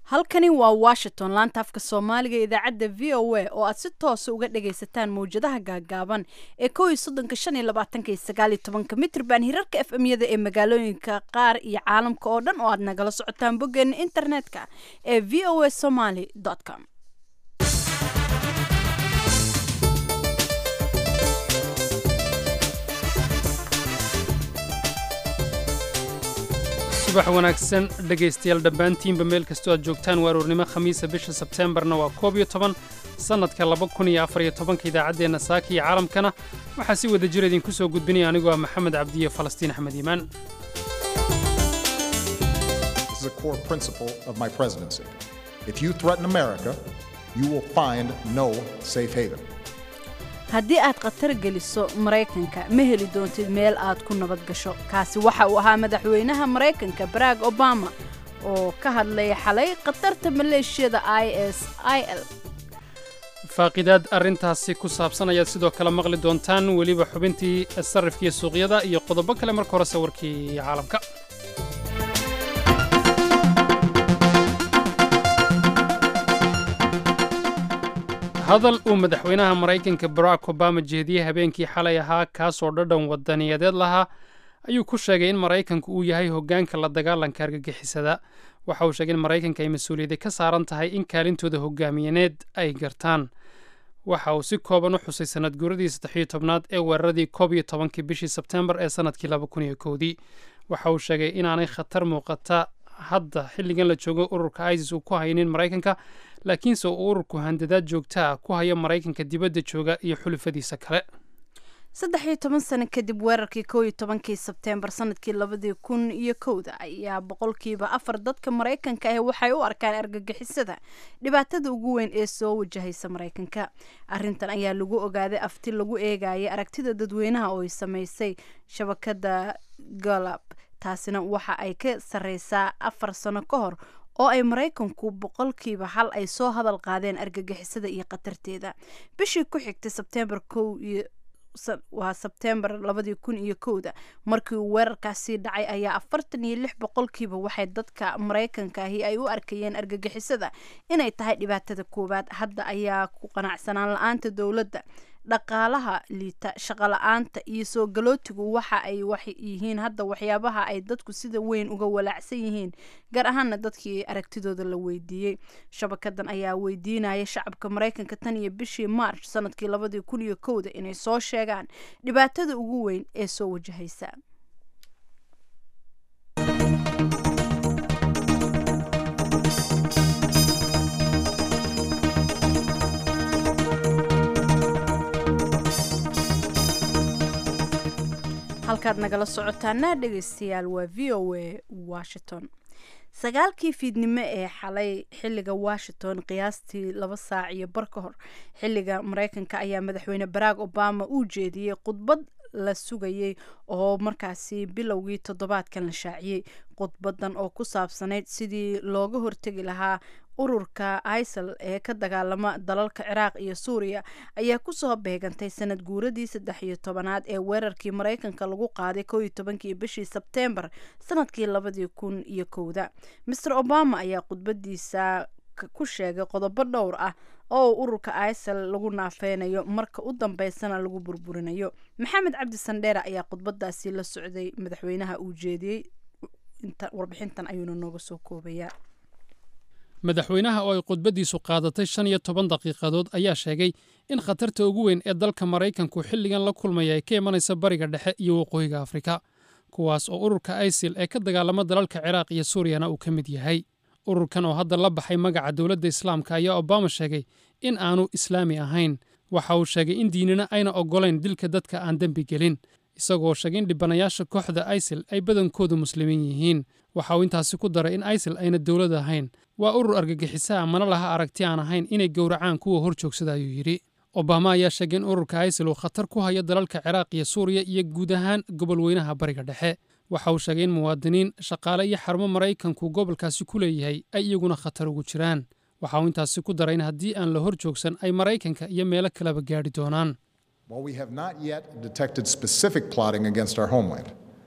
halkani waa washington laanta afka soomaaliga ee idaacadda v o a oo aad si toosa uga dhagaysataan mawjadaha gaagaaban ee kow iyo soddonka shan iyo labaatanka iyo sagaal iyo tobanka mitrban hirarka f m yada ee magaalooyinka qaar iyo caalamka oo dhan oo aad nagala socotaan boggeena internetka ee v o a somaly com subax wanaagsan dhegaystayaal dhammaantiinba meel kastoo aad joogtaan waa aroornimo khamiisa bisha sebteembarna waa koob iyo toban sannadka laba kun iyo afar iyo tobanka idaacaddeenna saaka iyo caalamkana waxaa si wada jir idinku soo gudbinaya anigoo ah maxamed cabdiye falastiin axmed iimaan This is a core principle of my presidency. If you threaten America, you will find no safe haven. haddii aad khatar geliso maraykanka ma heli doontid meel aad ku nabad gasho kaasi waxa uu ahaa madaxweynaha maraykanka barack obama oo ka hadlaya xalay khatarta maleeshiyada i s i l faaqidaad arrintaasi ku saabsan ayaad sidoo kale maqli doontaan weliba xubintii sarrifkiiyo suuqyada iyo qodobo kale marka hore sawirkii caalamka hadal uu madaxweynaha maraykanka barack obama jeediyey habeenkii xalay ahaa kaasoo dhadhan wadaniyadeed lahaa ayuu ku sheegay in maraykanku uu yahay hoggaanka la dagaalanka argagixisada waxa uu sheegay in maraykanka ay mas-uuliyadda ka saaran tahay in kaalintooda hogaamiyaneed ay gartaan waxa uu si kooban u xusay sanad guuradii saddexiyo tobnaad ee weeraradii koob iyo tobankii bishii sebteembar ee sannadkii laba kun iyo kowdii waxa uu sheegay inaanay khatar muuqata hadda xilligan la joogo ururka isis uu ku haynin maraykanka laakiinse uu ururku handadaad joogta ah ku haya maraykanka dibadda jooga iyo xulufadiisa kale saddex iyo toban sano kadib weerarkii kow iyo tobankii sebteembar sanadkii labadii kun iyo kowda ayaa boqolkiiba afar dadka maraykanka ah waxay u arkaan argagixisada dhibaatada ugu weyn ee soo wajahaysa maraykanka arrintan ayaa lagu ogaaday afti lagu eegayay aragtida dadweynaha oo ay samaysay shabakada galab taasina waxa ay ka sarreysaa afar sano ka hor oo ay maraykanku boqolkiiba hal ay soo hadal qaadeen argagixisada iyo khatarteeda bishii ku xigtay sebteembar kow iyo waa sebteembar labadii kun iyo kowda markii uu weerarkaasi dhacay ayaa afartan iyo lix boqolkiiba waxay dadka maraykanka ahi ay u arkayeen argagixisada inay tahay dhibaatada koowaad hadda ayaa ku qanacsanaan la-aanta dowladda dhaqaalaha liita shaqola-aanta iyo soo galootigu waxa ay yihiin hadda waxyaabaha ay dadku sida weyn uga walaacsan yihiin gaar ahaana dadkii aragtidooda la weydiiyey shabakadan ayaa weydiinaya shacabka maraykanka tan iyo bishii march sanadkii labadii kun iyo kowda inay soo sheegaan dhibaatada ugu weyn ee soo wajahaysa halkaad nagala socotaana dhegaystayaal waa v o a washington sagaalkii fiidnimo ee xalay xilliga washington qiyaastii laba saac iyo bar ka hor xilliga maraykanka ayaa madaxweyne barack obama uu jeediyey khudbad la sugayey oo markaasi bilowgii toddobaadkan la shaaciyey khudbadan oo ku saabsanayd sidii looga hortegi lahaa ururka isal ee ka dagaalama dalalka ciraaq iyo suuriya ayaa kusoo beegantay sanad guuradii saddex iyo tobanaad ee weerarkii maraykanka lagu qaaday kow iyo tobankii bishii sebteembar sanadkii labadii kun iyo kowda master obama ayaa khudbadiisa ku sheegay qodobo dhowr ah oo uu ururka isal lagu naafeynayo marka u dambeysana lagu burburinayo maxamed cabdi sandheere ayaa khudbadaasi la socday madaxweynaha uu jeediyey warbixintan ayuuna nooga soo koobayaa madaxweynaha oo ay khudbaddiisu qaadatay shan iyo toban daqiiqadood ayaa sheegay in khatarta ugu weyn ee dalka maraykanku xilligan la kulmaya ay ka imanaysa bariga dhexe iyo waqooyiga afrika kuwaas oo ururka isil ee ka dagaalama dalalka ciraaq iyo suuriyana uu ka mid yahay ururkan oo hadda la baxay magaca dowladda islaamka ayaa obama sheegay in aanu islaami ahayn waxa uu sheegay in diinina ayna oggolayn dilka dadka aan dembi gelin isagoo sheegay in dhibanayaasha kooxda isil ay badankoodu muslimiin yihiin waxa uu intaasi ku daray in isil ayna dowlad ahayn waa urur argagixisaa mana laha aragti aan ahayn inay gowracaan kuwa hor joogsada ayuu yidhi obama ayaa sheegay in ururka isil uu khatar ku hayo dalalka ciraaq iyo suuriya iyo guud ahaan gobol weynaha bariga dhexe waxa uu sheegay in muwaadiniin shaqaale iyo xarumo maraykanku gobolkaasi ku leeyahay ay iyaguna khatar ugu jiraan waxa uu intaasi ku daray in haddii aan la hor joogsan ay maraykanka iyo meelo kaleba gaadhi doonaan While we have not yet detected specific plotting against our homeland,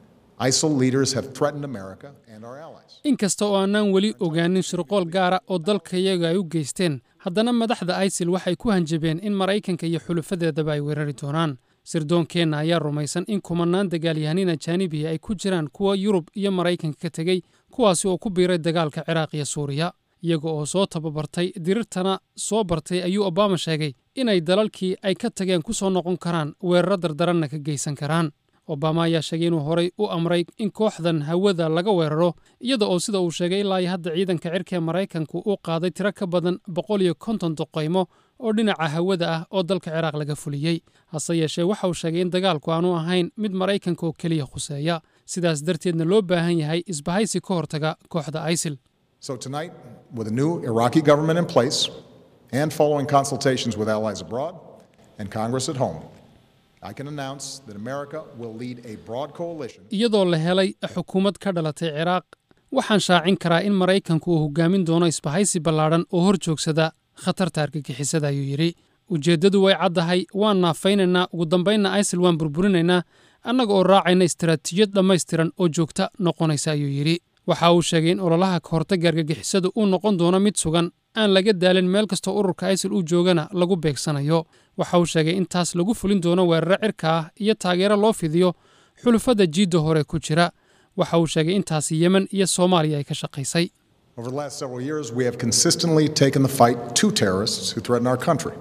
ISIL leaders have threatened America and our allies. inkasta oo aanaan weli ogaanin shirqool gaara oo dalkayaga ay u geysteen haddana madaxda isil waxay ku hanjabeen in maraykanka iyo xulufadeedaba ay weerari doonaan sirdoonkeenna ayaa rumaysan in kumannaan dagaalyahanin ajaanibiya ay ku jiraan kuwa yurub iyo maraykanka ka tegey kuwaasi oo ku biiray dagaalka ciraaq iyo suuriya iyaga oo soo tababartay dirirtana soo bartay ayuu obama sheegay inay dalalkii ay ka tageen ku soo noqon karaan weeraro dardaranna ka geysan karaan obama ayaa sheegay inuu horay u amray in kooxdan hawada laga weeraro iyada oo sida uu sheegay ilaa iyo hadda ciidanka cirka ee maraykanku uu qaaday tiro ka badan boqol iyo konton duqaymo oo dhinaca hawada ah oo dalka ciraaq laga fuliyey hase yeeshee waxa uu sheegay in dagaalku aanu ahayn mid maraykanka oo keliya khuseeya sidaas darteedna loo baahan yahay isbahaysi ka hortaga kooxda isil So tonight, with a new Iraqi government in place and following consultations with allies abroad and Congress at home, I can announce that America will lead a broad coalition. iyadoo la helay xukuumad ka dhalatay ciraaq waxaan shaacin karaa in maraykanku uu hogaamin doono isbahaysi ballaadhan oo hor joogsada khatarta argagixisada ayuu yidhi ujeeddadu way caddahay waan naafaynaynaa ugu dambaynna isil waan burburinaynaa annaga oo raacayna istaraatiijiyad dhammaystiran oo joogta noqonaysa ayuu yidhi waxa uu sheegay in ololaha ka hortagga argagixisadu uu noqon doono mid sugan aan laga daalin meel kastoo ururka isil uu joogana lagu beegsanayo waxa uu sheegay in taas lagu fulin doono weeraro cirka ah iyo taageero loo fidiyo xulufada jiidda hore ku jira waxa uu sheegay intaasi yemen iyo soomaaliya ay ka shaqaysay Over the last several years, we have consistently taken the fight to terrorists who threaten our country.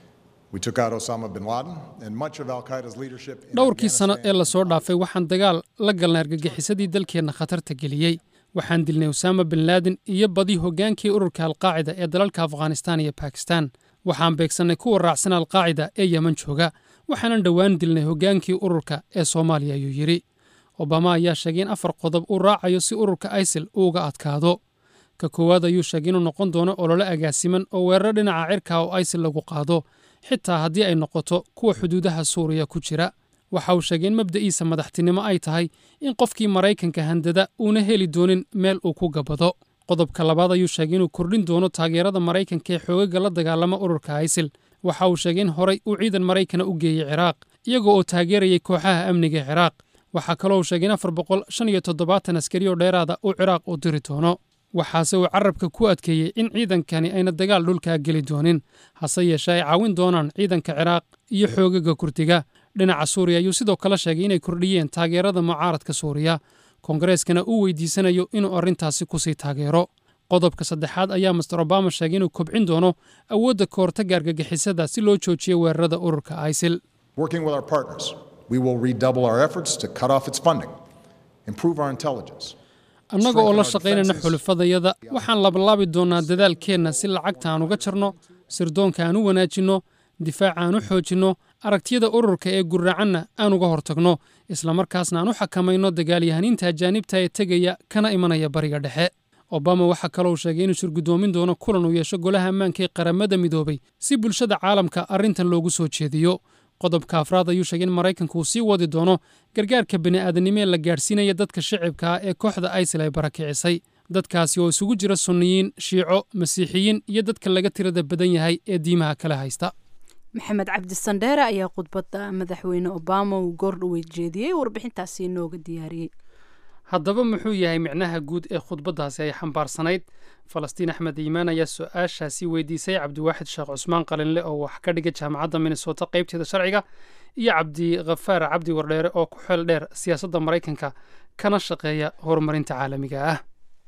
We took out Osama bin Laden and much of Al Qaeda's leadership. in dhowrkii sano ee Afghanistan lasoo dhaafay waxaan dagaal la galnay argagixisadii dalkeenna khatarta geliyey waxaan dilnay usaama bin laadin iyo badi hoggaankii ururka alqaacida ee dalalka afghanistan iyo bakistan waxaan beegsannay kuwa raacsan alqaacida ee yemen jooga waxaanan dhowaan dilnay hoggaankii ururka ee soomaaliya ayuu yidhi obama ayaa sheegay in afar qodob uu raacayo si ururka isil uu uga adkaado ka koowaad ayuu sheegay inuu noqon doono olole agaasiman oo weeraro dhinaca cirka oo isil lagu qaado xitaa haddii ay noqoto kuwa xuduudaha suuriya ku jira waxa uu sheegay in mabda'iisa madaxtinimo ay tahay in qofkii maraykanka handada uuna heli doonin meel uu ku gabado qodobka labaad ayuu sheegay inuu kordhin doono taageerada maraykanka ee xoogaga la dagaalama ururka isil waxa uu sheegay in horay uu ciidan maraykana u geeyey ciraaq iyagoo oo taageerayay kooxaha amniga ee ciraaq waxaa kaloo uu sheegay in afar boqol shan iyo toddobaatan askari oo dheeraada uu ciraaq u diri doono waxaase uu carabka ku adkeeyey in ciidankani ayna dagaal dhulkaa geli doonin hase yeeshee ay caawin doonaan ciidanka ciraaq iyo xoogaga kurdiga dhinaca suuriya ayuu sidoo kale sheegay inay kordhiyeen taageerada mucaaradka suuriya koongareskana uu weydiisanayo inuu arrintaasi kusii taageero qodobka saddexaad ayaa master obama sheegay inuu kobcin doono awoodda ka hortagga argagixisada si loo joojiyo weerarada ururka isil Working with our partners, we will redouble our efforts to cut off its funding, improve our intelligence, annaga oo la shaqaynayna xulufadayada waxaan labalaabi doonnaa dadaalkeenna si lacagta aan uga jarno sirdoonka aan u wanaajinno difaaca aan u xoojinno aragtiyada ururka ee gurracanna aan uga hortagno islamarkaasna aan u xakamayno dagaalyahaniinta ajaanibta ee tegaya kana imanaya bariga dhexe obama waxaa kaloo sheegay inuu shirgudoomin doono kulan uu yeesho golaha ammaanka ee qaramada midoobay si bulshada caalamka arrintan loogu soo jeediyo qodobka afraad ayuu sheegay in maraykanku uu sii wadi doono gargaarka bini'aadanimo ee la gaadhsiinaya dadka shicibka ah ee kooxda isil ay barakicisay dadkaasi oo isugu jira sunniyiin shiico masiixiyiin iyo dadka laga tirada badan yahay ee diimaha kale haysta maxamed cabdi sandheere ayaa khudbadda madaxweyne obama uu goordhoweyd jeediyey warbixintaasi inooga diyaariyey haddaba muxuu yahay micnaha guud ee khudbaddaasi ay xambaarsanayd falastiin axmed iimaan ayaa su-aashaasi weydiisay cabdiwaaxid sheekh cusmaan qalinle oo wax ka dhiga jaamacadda minnesota qaybteeda sharciga iyo cabdikhafaar cabdi wardheere oo ku xeel dheer siyaasadda maraykanka kana shaqeeya horumarinta caalamiga ah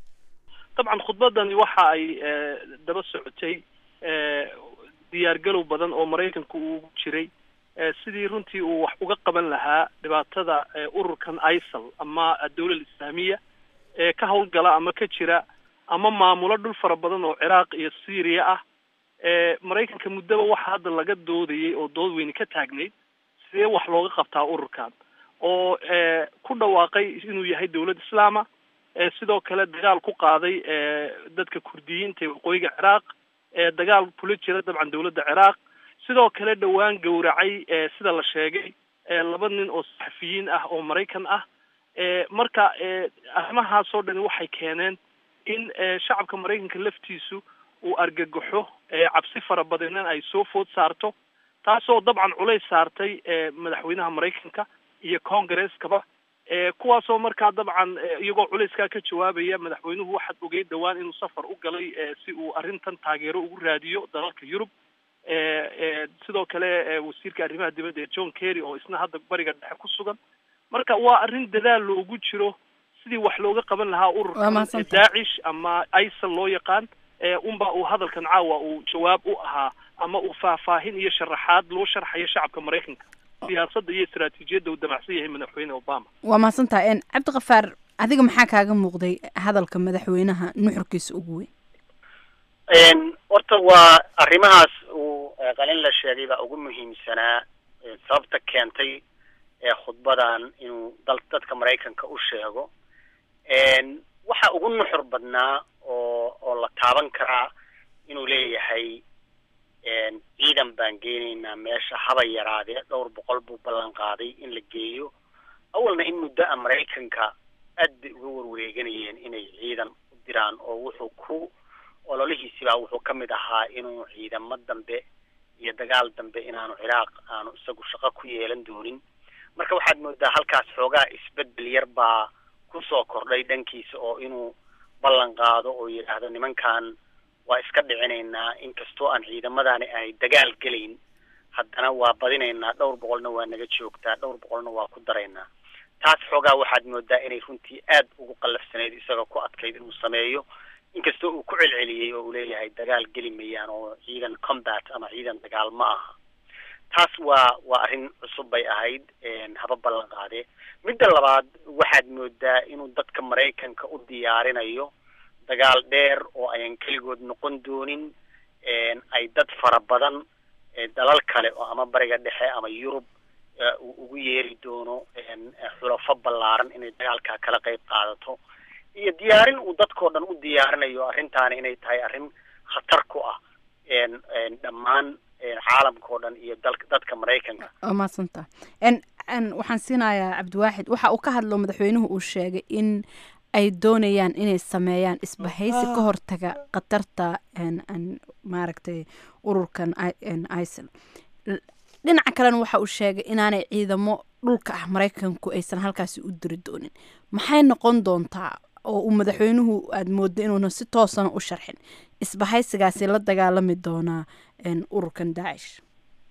dabcan khudbaddani waxa ay daba socotay diyaargalow badan oo maraykanku uu jiray sidii runtii uu wax uga qaban lahaa dhibaatada ururkan isal ama dawlal islaamiya ee ka howlgala ama ka jira ama maamulo dhul fara badan oo ciraaq iyo syriya ah maraykanka muddaba waxa hadda laga doodayay oo dood weyne ka taagnayd sidee wax looga qabtaa ururkan oo ku dhawaaqay inuu yahay dawlad islaama sidoo kale dagaal ku qaaday dadka kurdiyiinta ee waqooyiga ciraaq dagaal kula jira dabcan dawladda ciraaq sidoo kale dhowaan gowracay sida la sheegay laba nin oo saxafiyiin ah oo maraykan ah marka arrimahaasoo dhani waxay keeneen in shacabka maraykanka laftiisu uu argagaxo cabsi fara badanna ay soo food saarto taasoo dabcan culays saartay madaxweynaha maraykanka iyo congreskaba kuwaasoo markaa dabcan iyagoo culayskaa ka jawaabaya madaxweynuhu waxaad ogeyd dhowaan inuu safar u galay si uu arrintan taageero ugu raadiyo dalalka yurub sidoo kale wasiirka arrimaha dibadda ee john kerry oo isna hadda bariga dhexe ku sugan marka waa arrin dadaal loogu jiro sidii wax looga qaban lahaa ururka daacish ama isal loo yaqaan unba uu hadalkan caawa uu jawaab u ahaa ama uu faahfaahin iyo sharaxaad loo sharxayo shacabka maraykanka siyaasadda iyo istaraatiijiyadda uu damacsan yahay madaxweyne obama waa mahadsantaha cabdikafaar adiga maxaa kaaga muuqday hadalka madaxweynaha nuxurkiisa ugu weyn horta waa arrimahaas uu qalin la sheegay baa ugu muhiimsanaa sababta keentay ee khudbadan inuu dal dadka maraykanka u sheego waxa ugu nuxur badnaa oo oo la taaban karaa inuu leeyahay ciidan baan geenaynaa meesha haba yaraadee dhowr boqol buu ballan qaaday in la geeyo awalna in muddo a maraykanka aad bay uga warwareeganayeen inay ciidan u diraan oo wuxuu ku ololihiisibaa wuxuu ka mid ahaa inuu ciidamo dambe iyo dagaal dambe inaanu ciraaq aanu isagu shaqo ku yeelan doonin marka waxaad moodaa halkaas xoogaa isbedel yar baa kusoo kordhay dhankiisa oo inuu ballan qaado oo yidhaahdo nimankan waa iska dhicinaynaa inkastoo aan ciidamadani ay dagaal gelayn haddana waa badinaynaa dhowr boqolna waa naga joogtaa dhowr boqolna waa ku daraynaa taas xoogaa waxaad moodaa inay runtii aad ugu qallafsanayd isagoo ku adkayd inuu sameeyo inkastoo uu ku celceliyey oo uu leeyahay dagaal geli mayaan oo ciidan combat ama ciidan dagaal ma aha taas waa waa arrin cusub bay ahayd haba ballan qaadee midda labaad waxaad moodaa inuu dadka maraykanka u diyaarinayo dagaal dheer oo ayan keligood noqon doonin ay dad fara badan dalal kale oo ama bariga dhexe ama yurub uu ugu yeeri doono xulafo ballaaran inay dagaalkaa kala qayb qaadato iyo diyaarin uu dadkao dhan u diyaarinayo arrintaani inay tahay arrin khatar ku ah dhammaan caalamka oo dhan iyo dal dadka maraykanka waa mahadsanta waxaan siinayaa cabdiwaaxid waxa uu ka hadlo madaxweynuhu uu sheegay in ay doonayaan inay sameeyaan isbahaysi ka hortaga khatarta maaragtay ururkan isal dhinaca kalena waxa uu sheegay inaanay ciidamo dhulka ah maraykanku aysan halkaasi u diri doonin maxay noqon doontaa oo uu madaxweynuhu aada moodo inuuna si toosana u sharxin isbahaysigaasi la dagaalami doonaa ururkan daacish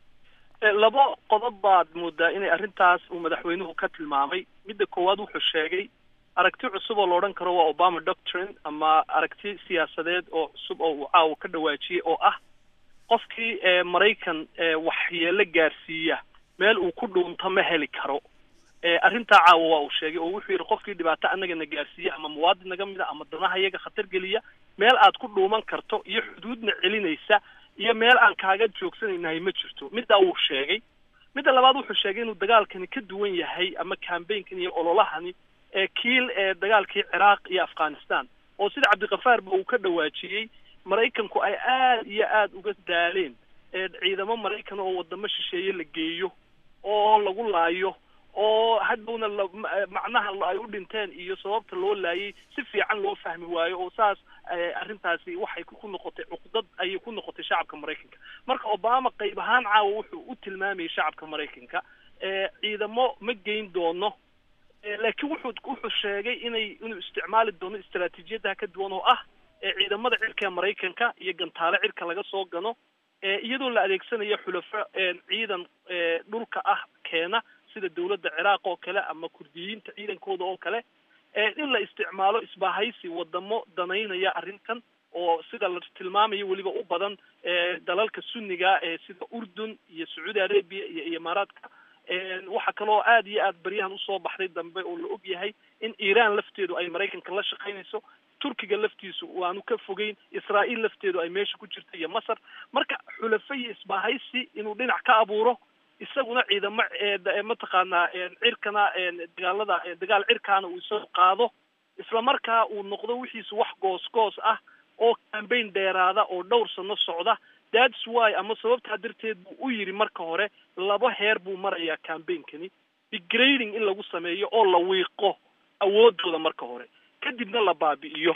labo qodob baad moodaa inay arrintaas uu madaxweynuhu ka tilmaamay midda koowaad wuxuu sheegay aragti cusub oo la odhan karo waa obama doctrine ama aragti siyaasadeed oo cusub oo uu caawa ka dhawaajiyey oo ah qofkii maraykan waxyeelo gaarsiiya meel uu ku dhuunto ma heli karo arrintaa caawa waa uu sheegay oo wuxuu yidhi qofkii dhibaato annaga na gaarsiiya ama muwaadin naga mid a ama danaha iyaga khatar geliya meel aad ku dhuuman karto iyo xuduudna celinaysa iyo meel aan kaaga joogsanaynahay ma jirto middaa wuu sheegay midda labaad wuxuu sheegay inuu dagaalkani ka duwan yahay ama cambaynkan iyo ololahani ee kiil ee dagaalkii ciraaq iyo afghanistan oo sida cabdikafaarba uu ka dhawaajiyey maraykanku ay aad iyo aad uga daaleen ciidamo maraykan oo wadamo shisheeye la geeyo oo lagu laayo oo hadhowna la macnaha ay u dhinteen iyo sababta loo laayay si fiican loo fahmi waayo oo saas arrintaasi waxay ku noqotay cuqdad ayay ku noqotay shacabka maraykanka marka obama qayb ahaan caawa wuxuu u tilmaamayay shacabka maraykanka ciidamo ma geyn doono laakiin wuxuu wuxuu sheegay inay inuu isticmaali doono istaraatiijiyadaha ka duwan oo ah ciidamada cirka ee maraykanka iyo gantaale cirka laga soo gano iyadoo la adeegsanayo xulafo ciidan dhulka ah keena sida dawladda ciraaq oo kale ama kurdiyiinta ciidankooda oo kale in la isticmaalo isbahaysi wadamo danaynaya arrintan oo sida la tilmaamayo weliba u badan dalalka sunniga ee sida urdun iyo sacuudi arabia iyo imaaraadka waxaa kaloo aad iyo aad baryahan usoo baxday dambe oo la og yahay in iiraan lafteedu ay maraykanka la shaqaynayso turkiga laftiisu waanu ka fogeyn israa'iil lafteedu ay meesha ku jirto iyo masar marka xulafo iyo isbahaysi inuu dhinac ka abuuro isaguna ciidamo mataqaanaa cirkana dagaalada dagaal cirkaana uu isagu qaado isla markaa uu noqdo wixiisu wax goos goos ah oo cambayn dheeraada oo dhowr sano socda that's why ama sababtaa darteed buu u yidhi marka hore laba heer buu marayaa cambainkani degrading in lagu sameeyo oo la wiiqo awoodooda marka hore kadibna la baabi'iyo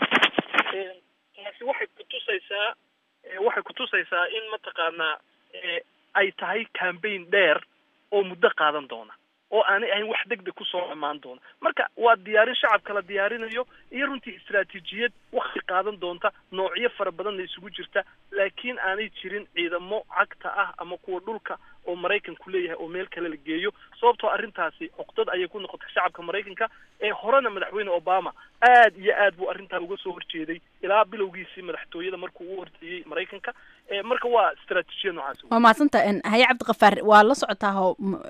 taasi waxay kutusaysaa waxay kutusaysaa in mataqaanaa ay tahay cambaign dheer oo muddo qaadan doona oo aanay ahayn wax deg deg kusoo dhammaan doona marka waa diyaarin shacabka la diyaarinayo iyo runtii istaraatiijiyad wakti qaadan doonta noocyo fara badanna isugu jirta laakiin aanay jirin ciidamo cagta ah ama kuwa dhulka oo maraykanku leeyahay oo meel kale la geeyo sababtoo arrintaasi cuqdad ayay ku noqotay shacabka maraykanka ee horena madaxweyne obama aad iyo aad buu arrintaa uga soo horjeeday ilaa bilowgiisii madaxtooyada markuu u horjeeyey maraykanka marka waa istaraatiijiyad noocaas waa mahadsanta haye cabdiqafaar waa la socotaa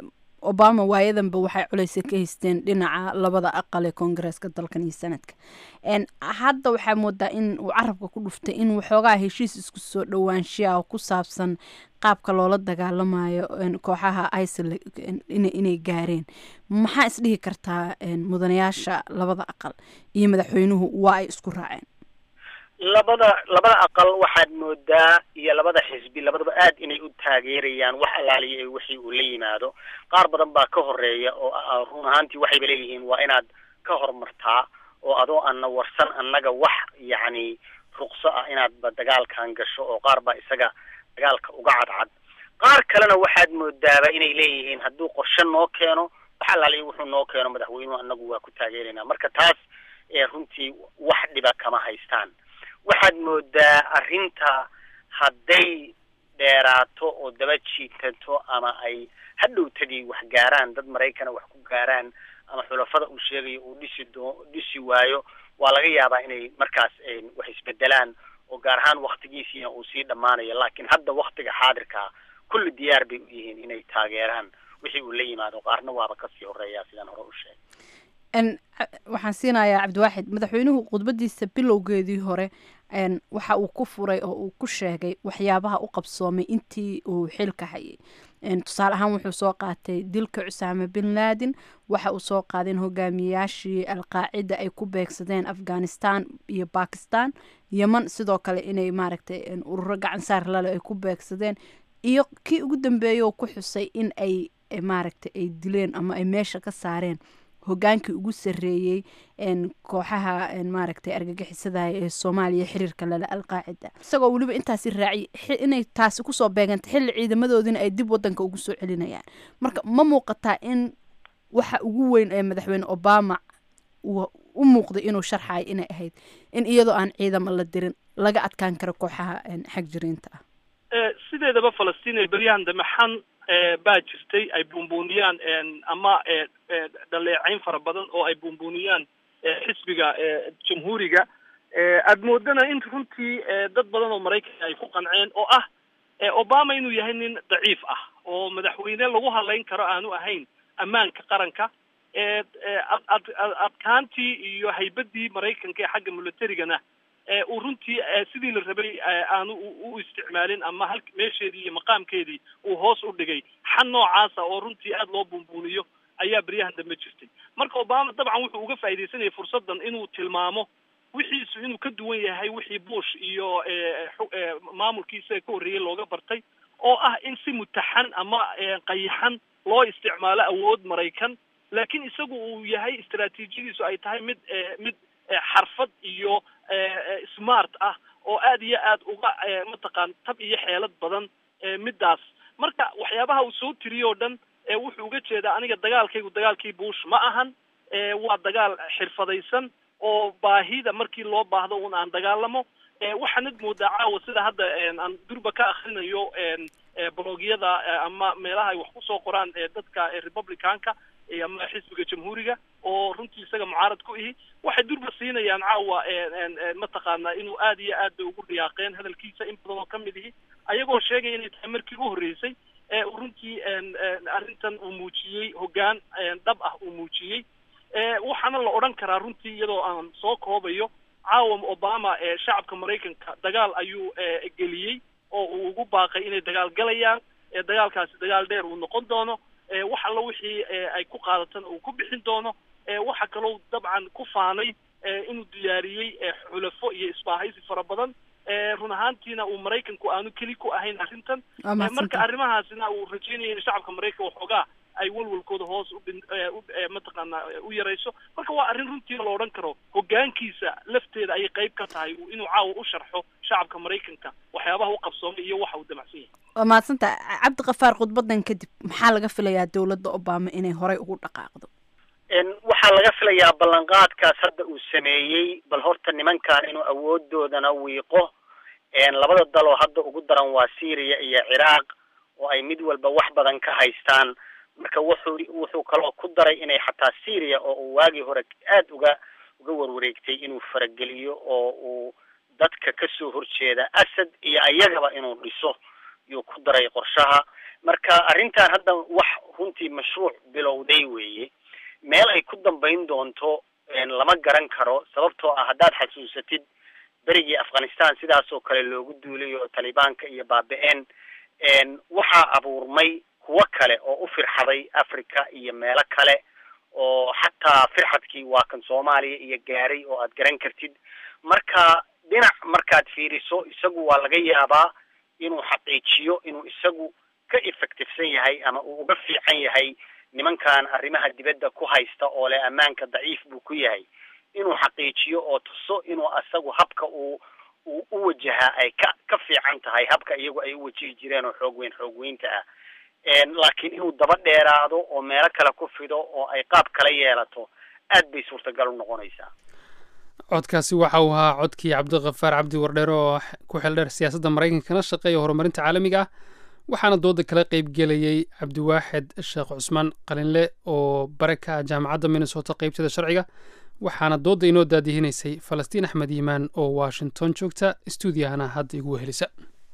obama waayadanba waxay culeysa ka haysteen dhinaca labada aqal ee koongareeska dalkan iyo sanadka hadda waxaa moodaa in uu carabka ku dhuftay in waxoogaa heshiis isku soo dhowaanshiya oo ku saabsan qaabka loola dagaalamayo kooxaha isil inay gaareen maxaa isdhihi kartaa mudanayaasha labada aqal iyo madaxweynuhu waa ay isku raaceen labada labada aqal waxaad moodaa iyo labada xisbi labadaba aad inay u taageerayaan wax allaaliya wixii uu la yimaado qaar badan baa ka horeeya oo run ahaantii waxayba leeyihiin waa inaad ka horumartaa oo adoo ana warsan annaga wax yacni ruqso ah inaadba dagaalkan gasho oo qaar baa isaga dagaalka uga cadcad qaar kalena waxaad moodaaba inay leeyihiin hadduu qorshe noo keeno wax allaaliya wuxuu noo keeno madaxweynuhu annagu waa ku taageeraynaa marka taas runtii wax dhiba kama haystaan waxaad moodaa arrinta hadday dheeraato oo daba jiitato ama ay hadhowtadii wax gaaraan dad maraykana wax ku gaaraan ama xulafada uu sheegayo uu dhisi doo dhisi waayo waa laga yaabaa inay markaas wax isbedelaan oo gaar ahaan waktigiisiina uu sii dhammaanayo laakiin hadda waktiga xaadirkaa kulli diyaar bay u yihiin inay taageeraan wixii uu la yimaado qaarna waaba kasii horeeyaa sidaan hore u sheegay waxaan siinayaa cabdiwaaxid madaxweynuhu khudbadiisa bilowgeedii hore waxa uu ku furay oo uu ku sheegay waxyaabaha u qabsoomay intii uu xilka hayay tusaale ahaan wuxuu soo qaatay dilka cusaame bin laadin waxa uu soo qaadeen hogaamiyayaashii alqaacida ay ku beegsadeen afghanistan iyo bakistan yeman sidoo kale inay maaragtay ururo gacan saar lale ay ku beegsadeen iyo kii ugu dambeeya oo ku xusay in ay maaragtay ay dileen ama ay meesha ka saareen hogaankii ugu sarreeyey kooxaha maaragtay argagixisada ee soomaaliya xiriirka lale alqaacida isagoo weliba intaasi raaciy inay taasi kusoo beeganta xilli ciidamadoodina ay dib wadanka ugu soo celinayaan marka ma muuqataa in waxa ugu weyn ee madaxweyne obama uu u muuqday inuu sharxayo inay ahayd in iyadoo aan ciidamo la dirin laga adkaan karo kooxaha xag jiriinta ah sideedaba falastiin ee beryahan dambe xan baa jirtay ay buunbuuniyaan ama dhaleecayn fara badan oo ay buunbuuniyaan xisbiga jamhuuriga aad moodana in runtii dad badan oo maraykanka ay ku qanceen oo ah obama inuu yahay nin daciif ah oo madaxweyne lagu hadlayn karo aanu ahayn ammaanka qaranka adkaantii iyo haybadii maraykanka ee xagga militarigana uu runtii sidii la rabay aanu u isticmaalin ama hal meesheedii iyo maqaamkeedii uu hoos u dhigay xan noocaasa oo runtii aada loo buunbuuniyo ayaa beryahan dambe jirtay marka obama dabcan wuxuu uga faaidaysanayay fursaddan inuu tilmaamo wixiisu inuu ka duwan yahay wixii bush iyo maamulkiisa ka horreeyey looga bartay oo ah in si mutaxan ama qayaxan loo isticmaalo awood maraykan laakiin isagu uu yahay istaraatiijiyadiisu ay tahay mid mid xarfad iyo smart ah oo aad iyo aad uga mataqaan tab iyo xeelad badan middaas marka waxyaabaha uu soo tiriyo o dhan wuxuu uga jeedaa aniga dagaalkaygu dagaalkii bush ma ahan waa dagaal xirfadaysan oo baahida markii loo baahdo un aan dagaalamo waxaanad moodaa caawa sida hadda aan durba ka akrinayo blogyada ama meelaha ay wax kusoo qoraan dadka republicanka ama xisbiga jamhuuriga oo runtii isaga mucaarad ku ihi waxay durba siinayaan caawa mataqaana inuu aad iyo aad bay ugu dhiyaaqeen hadalkiisa in badan oo kamid ihi ayagoo sheegaya inay tahay markii u horreysay runtii arrintan uu muujiyey hoggaan dhab ah uu muujiyey waxaana la odhan karaa runtii iyadoo aan soo koobayo caawa obama shacabka maraykanka dagaal ayuu geliyey oo uu ugu baaqay inay dagaal galayaan dagaalkaasi dagaal dheer uu noqon doono wax alla wixii ay ku qaadatana uu ku bixin doono waxa kaloo dabcan ku faanay inuu diyaariyey xulafo iyo isbaahaysi fara badan run ahaantiina uu maraykanku aanu keli ku ahayn arrintan marka arrimahaasina uu rajeynaya in shacabka maraykanka waxoogaa ay walwalkooda hoos udhin mataqaana u yarayso marka waa arrin runtii la odhan karo hoggaankiisa lafteeda ayay qayb ka tahay inuu caawa u sharxo shacabka maraykanka waxyaabaha u qabsoomay iyo waxa uu damacsan yahay waa mahadsanta cabdiqafaar khudbadan kadib maxaa laga filayaa dowladda obama inay horey ugu dhaqaaqdo waxaa laga filayaa ballanqaadkaas hadda uu sameeyey bal horta nimankan inuu awoodoodana wiiqo labada daloo hadda ugu daran waa syria iyo ciraaq oo ay mid walba wax badan ka haystaan marka wuxuu wuxuu kaloo ku daray inay xataa syria oo uu waagii hore aada uga uga warwareegtay inuu farageliyo oo uu dadka kasoo horjeeda asad iyo ayagaba inuu dhiso yuu ku daray qorshaha marka arrintan hadda wax runtii mashruuc bilowday weeye meel ay ku dambayn doonto lama garan karo sababtoo ah haddaad xasuusatid berigii afghanistan sidaas oo kale loogu duulay oo talibaanka iyo baabi-een waxaa abuurmay kuwo kale oo u firxaday africa iyo meelo kale oo xataa firxadkii waa kan soomaaliya iyo gaaray oo aad garan kartid marka dhinac markaad fiiriso isagu waa laga yaabaa inuu xaqiijiyo inuu isagu ka effectivesan yahay ama uu uga fiican yahay nimankan arrimaha dibadda ku haysta oo leh ammaanka daciif buu ku yahay inuu xaqiijiyo oo tuso inuu asagu habka uu uu u wajahaa ay ka ka fiican tahay habka iyagu ay u wajihi jireen oo xoog weyn xoog weynta ah laakiin inuu daba dheeraado oo meelo kale ku fido oo ay qaab kala yeelato aad bay suurtagal u noqonaysaa codkaasi waxa uu ahaa codkii cabdiqafaar cabdi wardheer oo ku xildheer siyaasadda maraykankana shaqeeya horumarinta caalamiga ah waxaana dooda kala qeybgelayay cabdiwaaxid sheekh cusmaan qalinle oo bare ka ah jaamacadda minnesota qeybteeda sharciga waxaana doodda inoo daadihinaysay falastiin axmed yimaan oo washington joogta stuudiyahana hadda igu wehelisa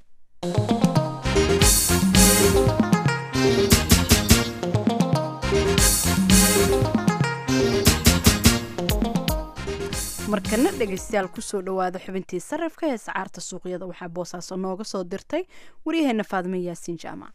markana dhegaystayaal kusoo dhawaada xubintii sarifka ee sacaarta suuqyada waxaa boosaaso nooga soo dirtay waryaheena faadime yaasiin jaamac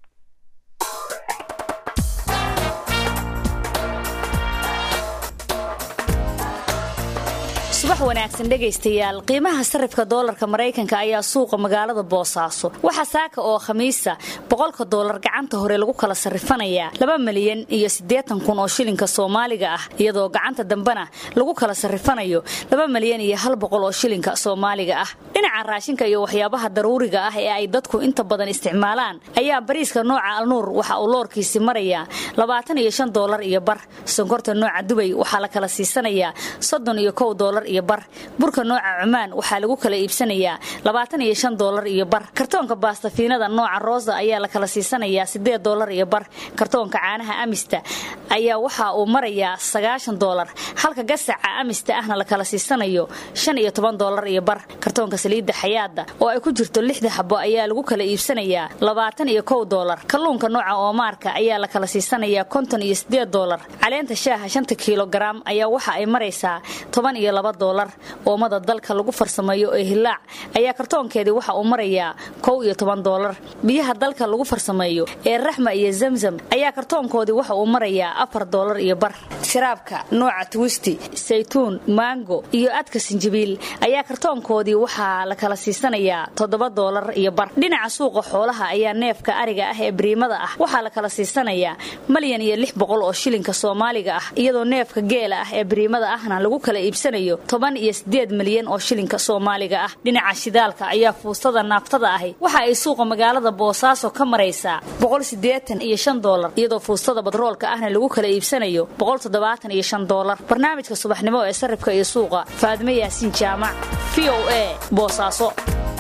subax wanaagsan dhegaystayaal qiimaha sarifka doolarka maraykanka ayaa suuqa magaalada boosaaso waxaa saaka oo khamiisa boqolka doolar gacanta hore lagu kala sarrifanayaa laba milyan iyo siddeetan kun oo shilinka soomaaliga ah iyadoo gacanta dambena lagu kala sarrifanayo laba milyan iyo hal boqol oo shilinka soomaaliga ah dhinaca raashinka iyo waxyaabaha daruuriga ah ee ay dadku inta badan isticmaalaan ayaa bariiska nooca alnuur waxa uu loorkiisi marayaa labaatan iyo shan doolar iyo bar sonkorta nooca dubay waxaa la kala siisanayaa soddon iyo kow doolar iyo bar burka nooca cumaan waxaa lagu kala iibsanayaa labaatan iyo shan doolar iyo bar kartoonka baastafiinada nooca roosa ayaa la kala siisanayaa siddeed doolar iyo bar kartoonka caanaha amista ayaa waxa uu marayaa sagaashan doolar halka gasaca amista ahna la kala siisanayo shan iyo toban doolar iyo bar kartoonka saliidda xayaada oo ay ku jirto lixda xabo ayaa lagu kala iibsanayaa labaatan iyo kow doolar kalluunka nooca oomaarka ayaa la kala siisanayaa konton iyo siddeed doolar caleenta shaaha shanta kilogaram ayaa waxa ay maraysaa toban iyo laba doolar oomada dalka lagu farsameeyo ee hilaac ayaa kartoonkeedii waxa uu marayaa kow iyo toban doolar biyaha dalka lagu farsameeyo ee raxma iyo zamzam ayaa kartoonkoodii waxa uu marayaa afar doolar iyo bar shiraabka nooca twisti saytuun maango iyo adka sinjibiil ayaa kartoonkoodii waxaa la kala siisanayaa toddoba doolar iyo bar dhinaca suuqa xoolaha ayaa neefka ariga ah ee bariimada ah waxaa la kala siisanayaa malyan iyo lix boqol oo shilinka soomaaliga ah iyadoo neefka geela ah ee bariimada ahna lagu kala iibsanayo toban iyo sideed milyan oo shilinka soomaaliga ah dhinaca shidaalka ayaa fuustada naaftada ahi waxa ay suuqa magaalada boosaaso ka maraysaa boqol sideetan iyo shan doolar iyadoo fuustada badroolka ahna lagu kala iibsanayo boqol toddobaatan iyo shan doolar barnaamijka subaxnimo ee sarifka iyo suuqa faadime yaasiin jaamac v o a boosaaso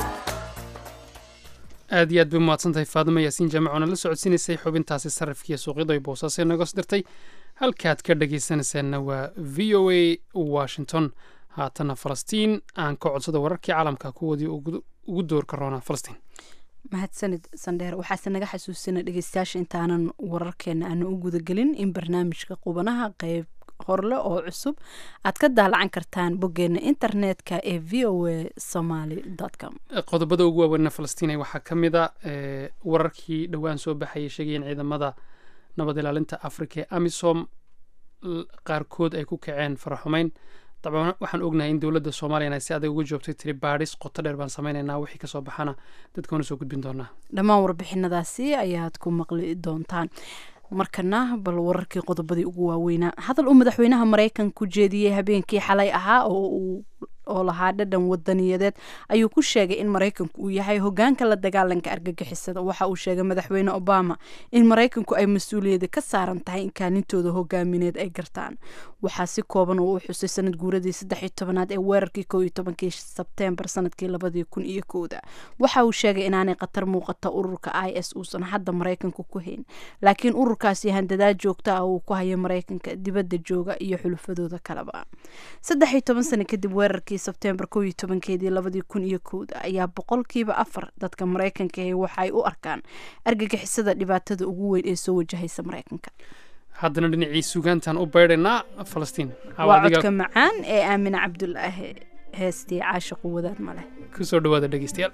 aad iyo aad bay umahadsantahay faadimo yaasiin jaamac oona la socodsiinaysay xubintaasi sarifkiiyo suuqyada ay boosaaso nooga soo dirtay halkaad ka dhagaysanaysaanna waa v o a washington haatana falastiin aan ka codsada wararkii caalamka kuwoodii ugu doorka roonaa falastiin mahadsanid sandheer waxaase naga xasuusina dhegeystayaasha intaanan wararkeena aana u gudagelin in barnaamijka qubanaha qeyb horle oo cusub aad ka daalacan kartaan boggeena internetka ee v o a somaly com qodobada ugu waaweynna falastiin waxaa ka mid a wararkii dhowaan soo baxayay sheegayeen ciidamada nabad ilaalinta africa ee amisom qaarkood ay ku kaceen faraxumeyn dabcan waxaan ognahay in dowladda soomaliyan ay si adag uga joogtay tiri baadhis qoto dheer baan sameynaynaa wixii kasoo baxana dadkaona soo gudbin doonaa dhammaan warbixinadaasi ayaad ku maqli doontaan markana bal wararkii qodobadii ugu waaweynaa hadal uu madaxweynaha maraykanku jeediyey habeenkii xalay ahaa oo uu oo lahaa dhadhan wadaniyadeed ayuu ku sheegay in maraykanku uu yahay hogaanka la dagaalanka argagixisada waxa uu sheegay madaxweyne obama in maraykanku ay mas-uuliyada ka saaran tahay in kaalintooda hogaamineed ay gartaan waxaa si kooban oo u xusay sanad guuradii saddex tobanaad ee weerarkii kow iyo tobankii sebteembar sanadkii labadii kun iyo kowda waxa uu sheegay inaanay khatar muuqata ururka i s uusan hadda maraykanka ku hayn laakiin ururkaasi handadaad joogta ah uu ku hayo maraykanka dibadda jooga iyo xulufadooda kaleba saddex iyo toban sano kadib weerarkii sebteembar kow iyo tobankeedii labadii kun iyo kowda ayaa boqolkiiba afar dadka maraykanka ahi waxay u arkaan argagixisada dhibaatada ugu weyn ee soo wajahaysa maraykanka haddana dhinacii sugaantaan u baydhaynaa falastiin waa codka macaan ee aamine cabdulaahi heestii caashiqu wadaad maleh kusoo dhawaada dhegeystayaal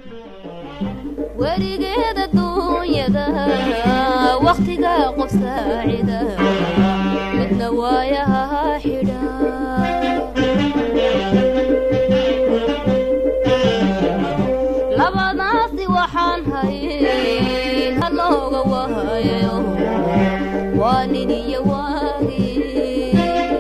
weligeeda duunyada wakhtiga qof saacida midna waayaha xidha labadaasi waxaan hayn halooga wahayo waa nin iyo waagii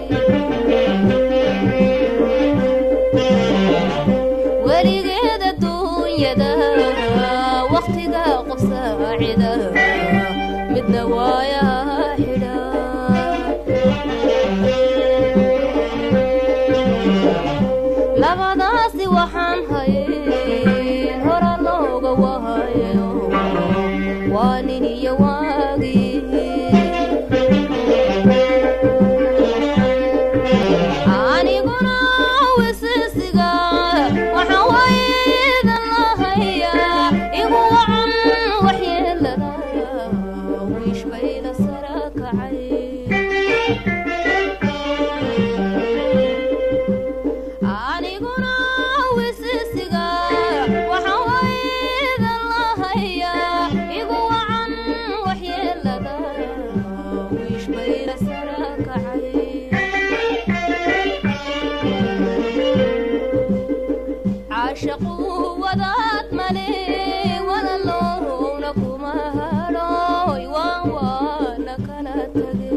weligeeda duunyada wakhtiga qof saacida midna waayaha xidha labadaasi waxaan hayn hora looga wahayo waa nin iyo waagii aniguna wisisiga waxaan waydan lahayaa igu wacan waxyeelada wiish bayda sara kacay aniguna wisisiga waxaan waydan lahayaa igu wacan waxyeelada wiish bayda sara kacay caashaqu wadaad male walaloowna kuma hadhooy waan waana kala tage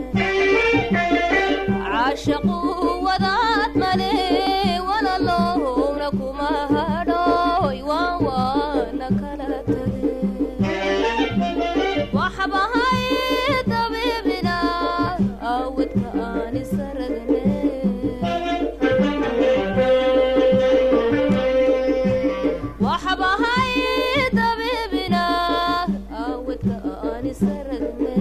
caashaqu wadaad male walaloowna kuma hadhooy waan waana kala tage waxbahay dabiibina awadka aan isaragne waxbahay dabiibina awadka aan isaragne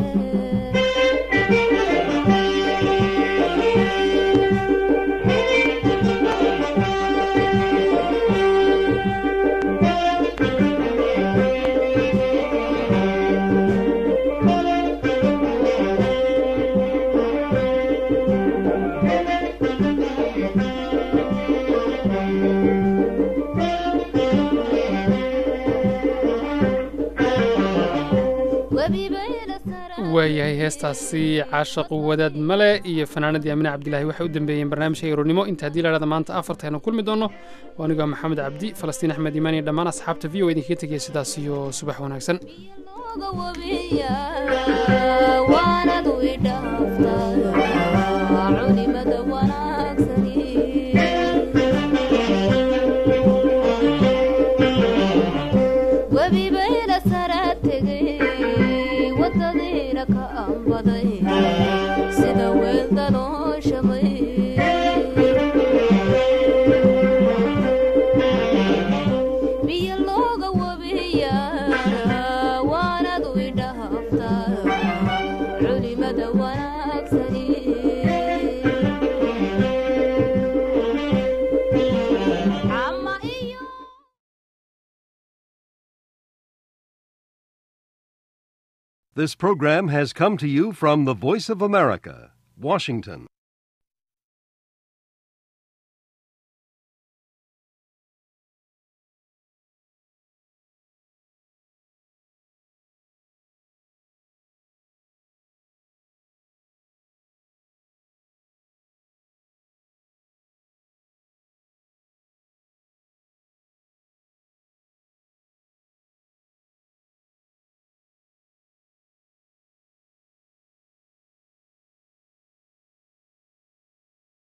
webi bayla sara waayahay heestaasi caashaqu wadaad male iyo fanaanadii amine cabdilaahi waxay u dambeeyeen barnaamijka eronimo inta haddii lahahda maanta afartaynu kulmi doonno waa anigoo maxamed cabdi falastiin axmed imaan iyo dhammaan asxaabta v o idinkaga tegaya sidaas iyo subax wanaagsan looga wabiya waanadu idhaaftaa culimada wanaagsani webi bayla sara tegay wadadiina ka ambaday sida weelda loo shamay biyo looga wabiya waanadu idhaaftaa culimada wanaagsani ama iyo This program has come to you from the Voice of America, Washington.